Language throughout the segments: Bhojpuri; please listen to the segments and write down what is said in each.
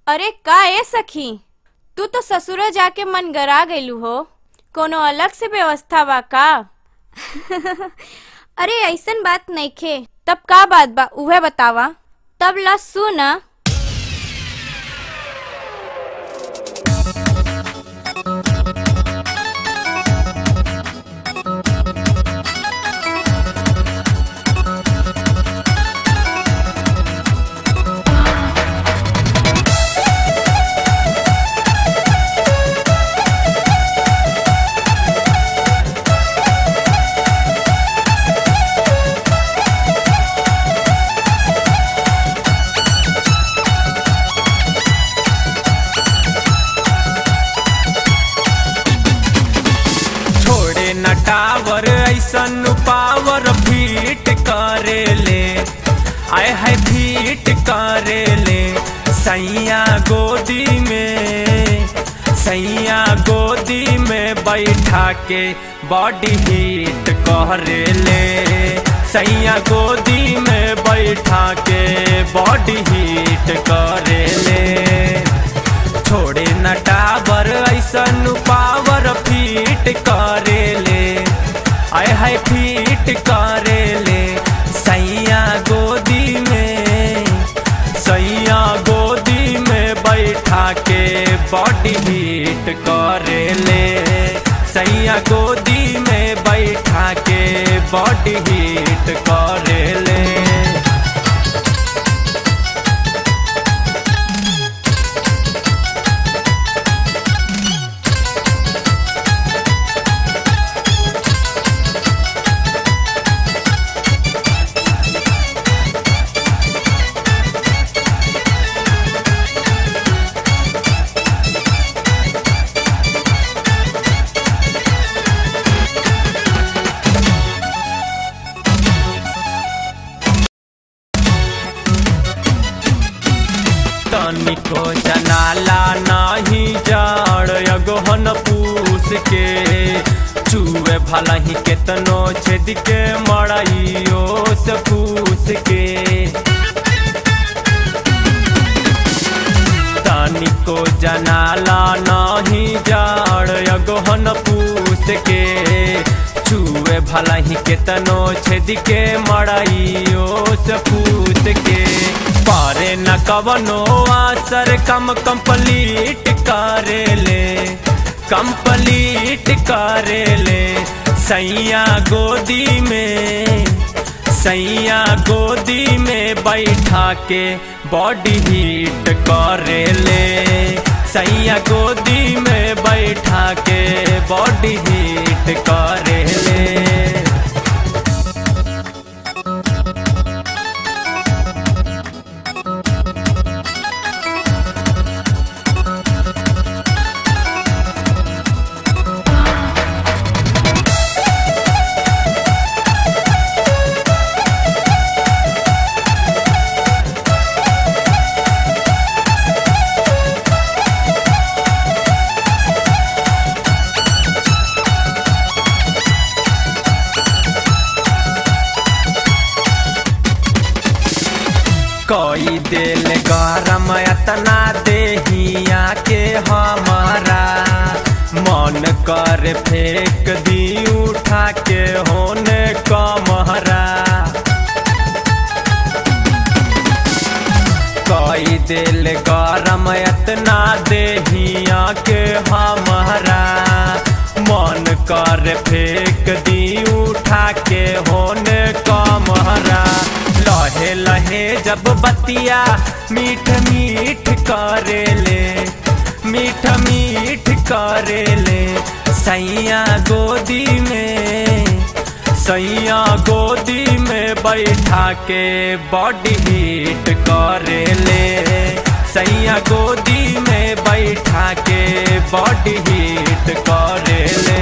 अरे का ए सखी तू तो ससुर जाके मन गरा गइलू हो कोनो अलग से व्यवस्था बा का अरे ऐसन बात नइखे तब का बात बा उहे बतावा तब ला सुन छोड़े न टावर ऐसन पावर फीट करे ले आय है फीट करे ले सैया गोदी में सैया गोदी में बैठा के बॉडी हीट करे ले सैया गोदी में बैठा के बॉडी हीट करे ले छोड़े न टावर ऐसन पावर फीट करे ले आय है फीट करे ले सैया गोदी में सैया गोदी में बैठा के बॉडी हीट करे ले सैया गोदी में बैठा के बॉडी हीट करे ले तनिको जनाला नाही जाड़ अगहन पूस के चूहे भला ही केतनो छेद के मड़ाइयो से फूस के तनिको जनाला नाही जाड़ अगहन पूस के चूहे भला ही केतनो छेद के मड़ाइयो से फूस के पारे न कवनो आसर कम कंप्लीट करे ले कंप्लीट करे ले सैया गोदी में सैया गोदी में बैठा के बॉडी हीट करे ले सैया गोदी में बैठा के बॉडी हीट करे ले कोई दिल गरम अतना देहिया के हमारा मन कर फेंक दी उठा के होने कमहरा कोई दिल गरम अतना देहिया के हमारा मन कर फेंक दी उठा के होने कमहरा लहे लहे जब बतिया मीठ मीठ करे ले मीठ मीठ करे ले सैया गोदी में सैया गोदी में बैठा के बॉडी हीट करे ले सैया गोदी में बैठा के बॉडी हीट करे ले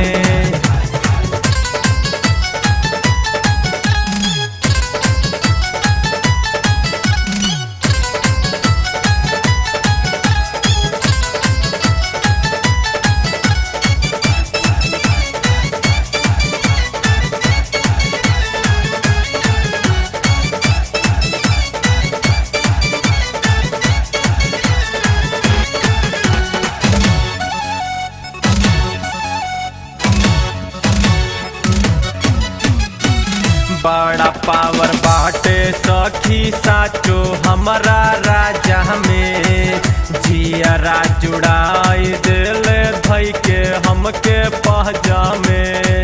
पावर बाटे सखी साचो हमारा राजा में जियरा जुड़ाई दिल धई के हमके पहजामे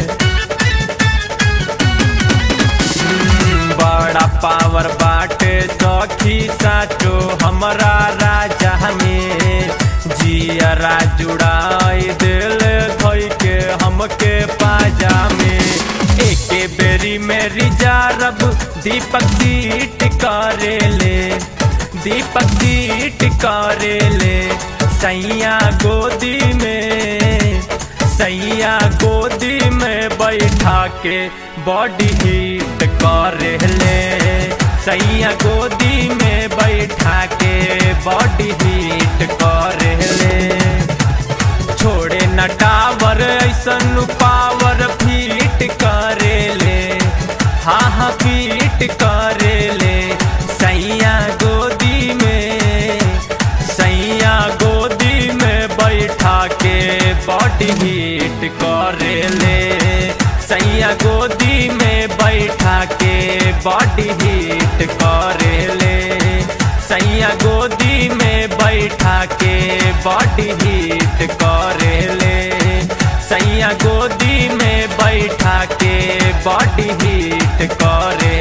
हम्म, बड़ा पावर बाटे सखी साचो हमारा राजा में जियरा जुड़ाई दिल धई के हमके पाजामे एके बेरी में रिजारब दीपक सीट करेले दीपक सीट करेले सैया गोदी में सैया गोदी में बैठा के बॉडी हीट करेले सैया गोदी में बैठा के बॉडी हीट करेले छोड़े न टावर ऐसन पावर फीट करेले हाँ हाँ फीट करेले सैया गोदी में सैया गोदी में बैठा के बॉडी हीट करेले सैया गोदी में बैठा के बॉडी हीट करेले सैया गोदी में बैठा के बॉडी हीट करेले सैया गोदी में बैठा के बॉडी हीट करे